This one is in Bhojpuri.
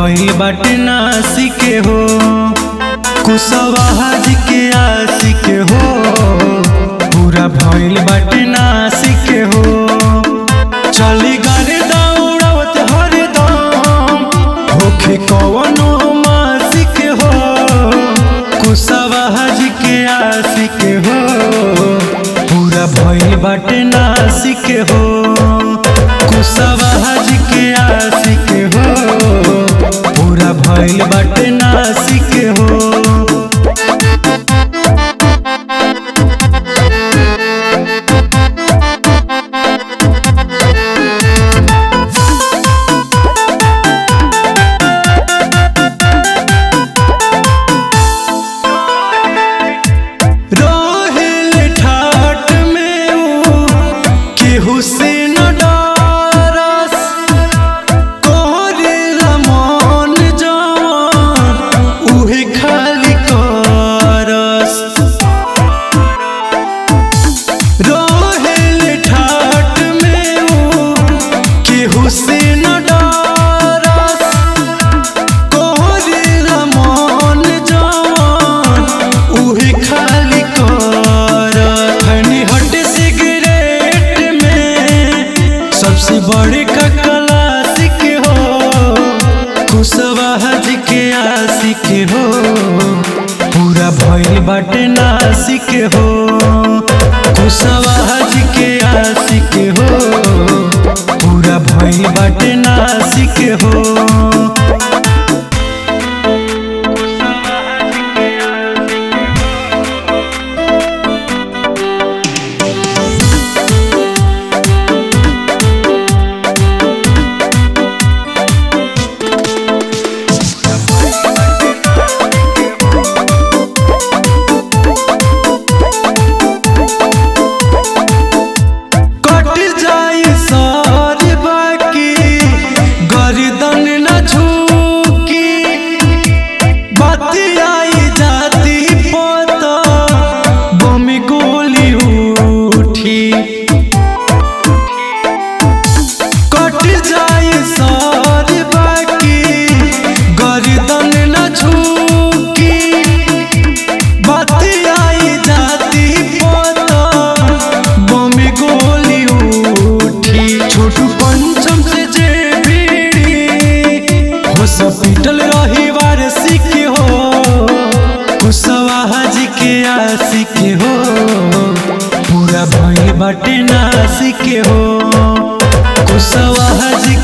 भइल बाटे नासी के हो कुशवाहा जी के आसी के हो पूरा भइल बाटे नासी के हो चली गाड़ी दौड़ावत हरदम होखे कवनो मासी के हो कुशवाहा जी के आसी के हो पूरा भइल बाटे नासी के हो कुशवाहा जी के आसी के हो पूरा भइल बाटे नासी के हो रोहिल ठाट में ऊ केहू से न डरस तोहरेला मन जवान उहे खाली करस रोहिल ठाट में ऊ केहू से न डरस तोहरेला मन जवान उहे खाली कर खनी हट सिगरेट में सबसे बड़े का क्लासिक हो कुशवाहा जी के आशिक हो पूरा भइल बाटे नासिक हो कुशवाहा जी के आशिक हो पूरा भइल बाटे नासिक हो कट जाई सर बाकी गर्दन न झुकी बतियाई जाती पता बम गोली उठी कट जाई सर बाकी गर्दन न झुकी बतियाई जाती पता बम गोली उठी छोटू पंचम से जे भीड़ी हॉस्पिटल रही वारसिक हो कुशवाहा जी के आशिक हो पूरा भइल बाटे नासिक हो कुशवाहा जी